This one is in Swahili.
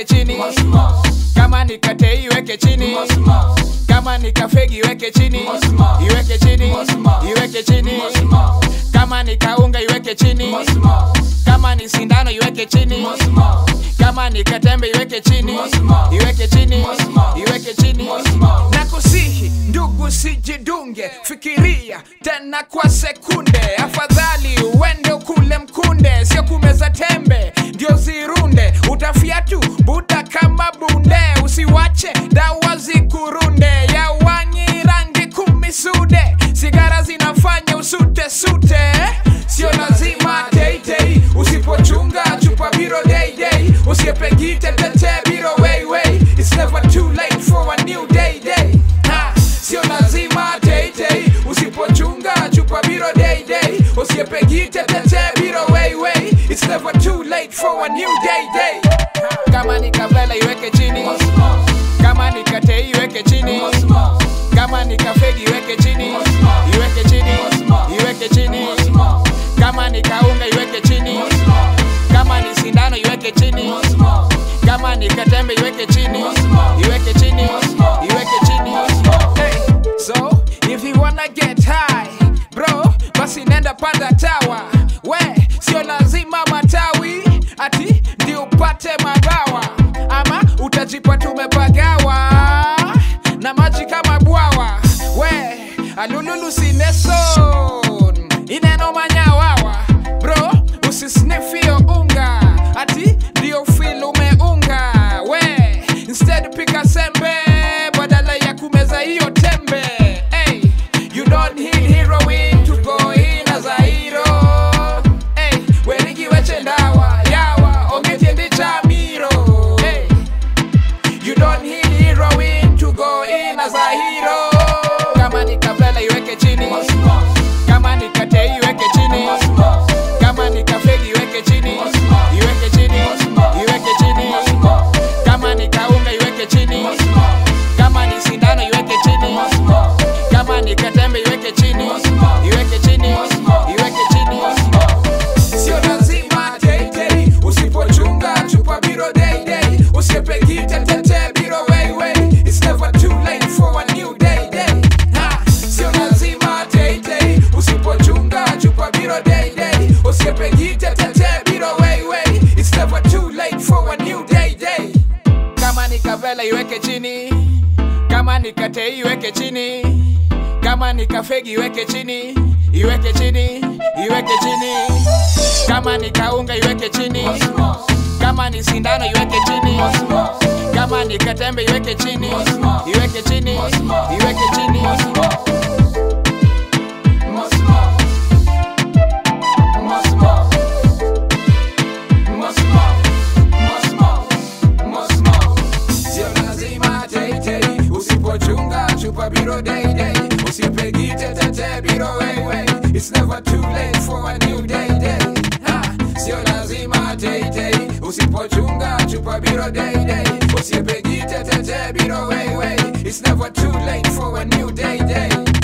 iweke chini kama ni katei iweke chini kama ni kafegi iweke chini iweke chini iweke chini kama ni kaunga iweke chini kama ni sindano iweke chini kama ni katembe iweke chini iweke chini iweke chini na kusihi ndugu sijidunge fikiria tena kwa sekunde afadhali uende ukule mkunde sio kumeza tembe ndio zirunde utafiatu buda kama bunde usiwache dawa zikurunde ya wanyi rangi kumi sude sigara zinafanya usute sute sio lazima teitei usipochunga chupa biro deidei usiepegite tete biro weiwei it's never too late for a new day day ha, sio lazima teitei usipochunga chupa biro deidei usiepegite tete biro weiwei it's never too late for a new day day kama ni kavela iweke chini kama ni katei iweke chini kama ni kafegi iweke chini iweke chini iweke chini kama ni kaunga iweke chini kama ni sindano iweke chini kama ni katembe iweke chini iweke chini iweke chini hey, so if you wanna get high bro basi nenda panda tawa we sio lazima matawi ati ndi upate mabawa ama utajipa tumepagawa na maji kama bwawa we alululu sineson ineno manyawawa bro usisnifio unga ati ndio fil umeunga we instead pika sembe badala ya kumeza hiyo tembe hey, you don't need heroin to go in as a hero hey, werigi weche ndawa yawa ongetiendi cha miro hey, You don't need heroin to go in as a hero. Kama ni kavela iweke chini, kama ni katei iweke chini, kama ni kafegi iweke chini, iweke chini, iweke chini. Kama ni kaunga iweke chini, kama ni sindano iweke chini, kama ni katembe iweke chini, iweke chini, iweke chini. Sio lazima teitei, usipochunga chupa biro deidei, usiepegite tete biro weiwei. It's never too late for a new day day. Ha, sio lazima teitei, usipochunga chupa biro deidei, usiepegite tete biro weiwei. It's never too late for a new day day. Kama ni kavela iweke chini, kama ni katei iweke chini, kama ni kafegi iweke chini, iweke chini, iweke chini. Kama ni kaunga iweke chini, kama ni sindano iweke chini, kama ni katembe iweke chini, iweke chini, iweke chini. Sio lazima teitei, usipochunga chupa biro deidei, usipegite tete biro weiwei. It's never too late for a new day day. Ha, sio lazima teitei, usipochunga chupa biro deidei, usipegite tete biro weiwei. It's never too late for a new day day.